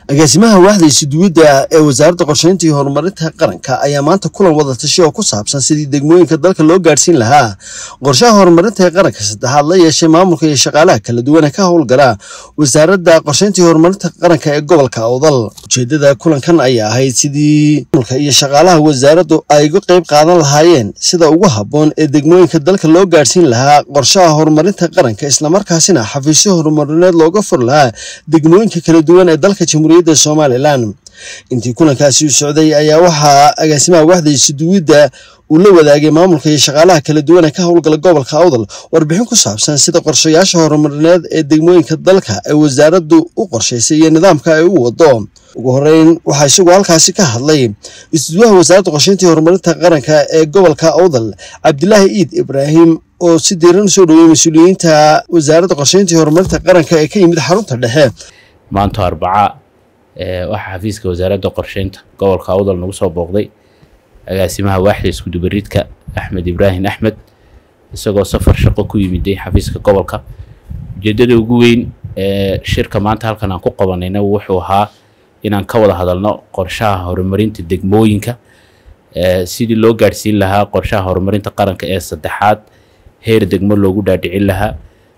agaasimaha waaxda isuduwidda ee wasaaradda qorsheynta iyo horumarinta qaranka ayaa maanta kulan wada tashi oo ku saabsan sidii degmooyinka dalka loo gaadhsiin lahaa qorshaha horumarinta ee qaranka saddexaad la yeeshay maamulka iyo shaqaalaha kala duwan ee ka howlgala wasaaradda qorsheynta iyo horumarinta qaranka ee gobolka awdal ujeedada kulankan ayaa ahayd sidii maamulka iyo shaqaalaha wasaaraddu ay uga qeyb qaadan lahaayeen sida ugu habboon ee degmooyinka dalka loo gaadhsiin lahaa qorshaha horumarinta qaranka islamarkaasina xafiisyo horumarineed looga fur lahaa degmooyinka kala duwan ee dalka jamhuuriyadda somalilan intii kulankaasi u socday ayaa waxaa agaasimaha waaxda isuduwidda uu la wadaagay maamulka iyo shaqaalaha kala duwan ee ka howlgala gobolka awdal warbixin ku saabsan sida qorshayaasha horumarineed ee degmooyinka dalka ay wasaaraddu u qorshaysay iyo nidaamka ay u wado ugu horeyn waxaa isagoo halkaasi ka hadlay isuduwaha wasaaradda qorsheynta iyo horumarinta qaranka ee gobolka awdal cabdilaahi iid ibraahim oo si diiran usoo dhaweeyey mas-uuliyiinta wasaaradda qorsheynta iyo horumarinta qaranka ee ka yimid xarunta dhexe maanta arbaca waxaa xafiiska wasaaradda qorsheynta gobolka awdal nagu soo booqday agaasimaha waaxda iskudubaridka axmed ibraahim axmed isagoo safar shaqo ku yimiday xafiiska gobolka ujeedada ugu weyn ee shirka maanta halkan aan ku qabanayna wuxuu ahaa inaan ka wada hadalno qorshaha horumarinta degmooyinka sidii loo gaadhsiin lahaa qorshaha horumarinta qaranka ee saddexaad heer degmo loogu dhaadhicin lahaa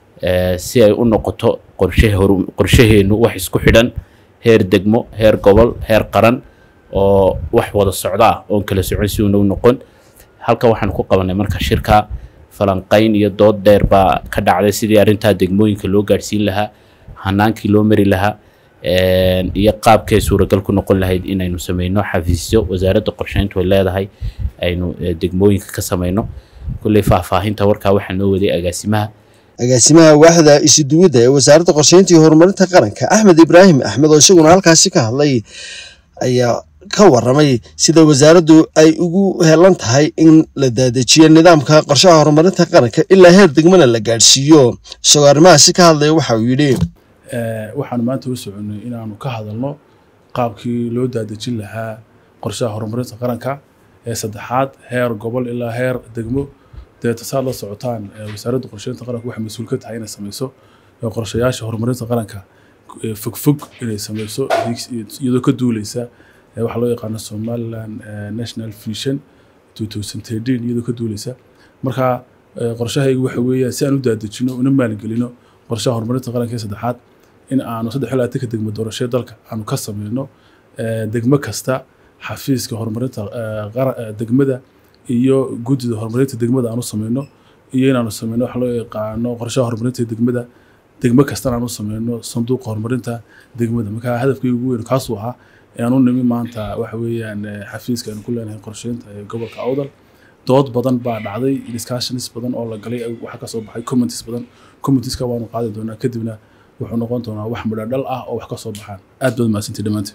si ay u noqoto qorshaheenu wax isku xidhan heer degmo heer gobol heer qaran oo wax wada socda ah oon kala socon si uuna u noqon halkan waxaan ku qabanay marka shirka falanqayn iyo dood dheer baa ka dhacday sidii arrintaa degmooyinka loo gaadhsiin lahaa hanaankii loo mari lahaa iyo qaabkay suuragal ku noqon lahayd inaynu sameyno xafiisyo wasaaradda qorsheyntu ay leedahay aynu degmooyinka ka sameyno kulley faahfaahinta warkaa waxaa noo waday agaasimaha agaasimaha waaxda isuduwidda ee wasaaradda qorsheynta iyo horumarinta qaranka axmed ibraahim axmed oo isaguna halkaasi ka hadlay ayaa ka waramay sida wasaaraddu ay ugu helan tahay in la daadejiyo nidaamka qorshaha horumarinta qaranka ilaa heer degmana la gaadhsiiyo isagoo arrimahaasi ka hadlaya waxa uu yidhi waxaanu maanta u soconnay inaanu ka hadalno qaabkii loo daadejin lahaa qorshaha horumarinta qaranka ee saddexaad heer gobol ilaa heer degmo deeta saad la socotaan wasaaradda qorsheynta qaranka waxay mas-uul ka tahay inay sameyso qorshayaasha horumarinta qaranka fogfog inay sameyso iyadoo ka duuleysa waxaa loo yaqaano somaliland national vision iyadoo ka duuleysa marka qorshahaygu waxa weeyaan si aan u daadejino una maalgelino qorshaha horumarinta qaranka ee saddexaad in aanu saddex ilaa tanka degmo doorashee dalka aanu ka sameyno degmo kasta xafiiska horumarinta degmada iyo guddida horumarinta degmada aanu sameyno iyo inaanu sameyno waxa loo yaqaano qorshaha horumarinta degmada degmo kastana aanu sameyno sanduuqa horumarinta degmada marka hadafkaygu ugu weyn kaasuu ahaa aanu nimi maanta waxa weeyaan xafiiska aynu ku leenahay qorsheynta ee gobolka awdal dood badan baa dhacday discussions badan oo la galay waxaa kasoo baxay commenties badan commentiska waanu qaadi doonaa kadibna wuxuu noqon doonaa wax midho dhal ah oo wax ka soo baxaan aad baad mahadsantii dhammaantiin